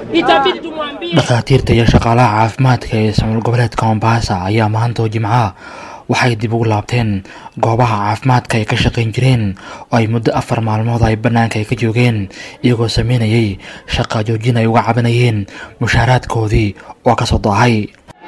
itabidi tumwambie dhakhaatiirta iyo shaqaalaha caafimaadka ee ismaal goboleedka mombasa ayaa maanta oo jimcaha waxay dib ugu laabteen goobaha caafimaadka ay ka shaqayn jireen oo ay muddo afar maalmood ay bannaanka ay ka joogeen iyagoo sameynayay shaqa joojin ay uga cabanayeen mushaaraadkoodii oo ka soo daahay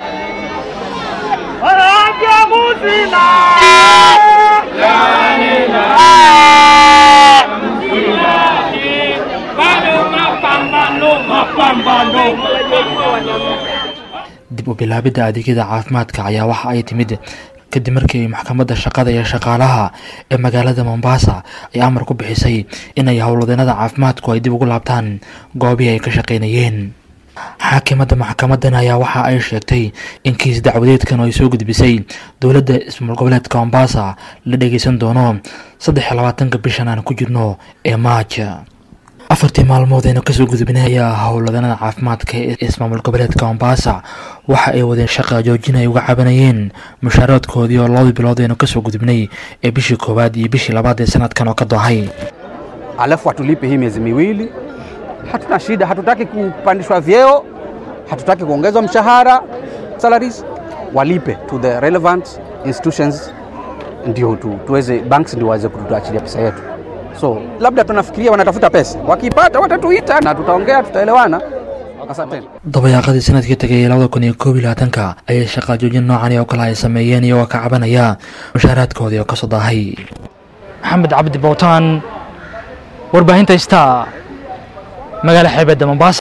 dib u bilaabidda adeegyada caafimaadka ayaa waxa ay timid kadib markii ay maxkamadda shaqada iyo shaqaalaha ee magaalada mombasa ay amar ku bixisay inay howlwadeenada caafimaadku ay dib ugu laabtaan goobihii ay ka shaqaynayeen xaakimadda maxkamadan ayaa waxa ay sheegtay in kiis dacwadeedkan oo ay soo gudbisay dowladda ismaal goboleedka mombasa la dhageysan doono saddex iyo labaatanka bishan aan ku jirno ee maaj afartii maalmood aynu kasoo gudubnay ayaa howladanada caafimaadka ee ismaamul goboleedka mombasa waxa ay wadeen shaqa joojin ay uga cabanayeen mushaaradkoodii oo labadii bilood aynu kasoo gudubnay ee bishii koowaad iyo bishii labaad ee sanadkan oo ka doohay alafu atulipe hii miezi miwili. Hatuna shida, hatutaki kupandishwa vyeo, hatutaki kuongezwa mshahara salaries, walipe to the relevant institutions, ndio tu, tuweze banks ndio waweze kutuachilia pesa yetu. So labda tunafikiria wanatafuta pesa, wakipata watatuita na tutaongea, tutaelewana. Asanteni. dabayaaqadii sanadkii tagay ee labada kun iyo koob iyo labaatanka ayay shaqa joojin noocani oo kale ay sameeyeen iyagoo ka cabanaya mushaaraadkoodii oo kasoo daahay maxamed cabdi bowtaan warbaahinta star magaala xeebedda mombasa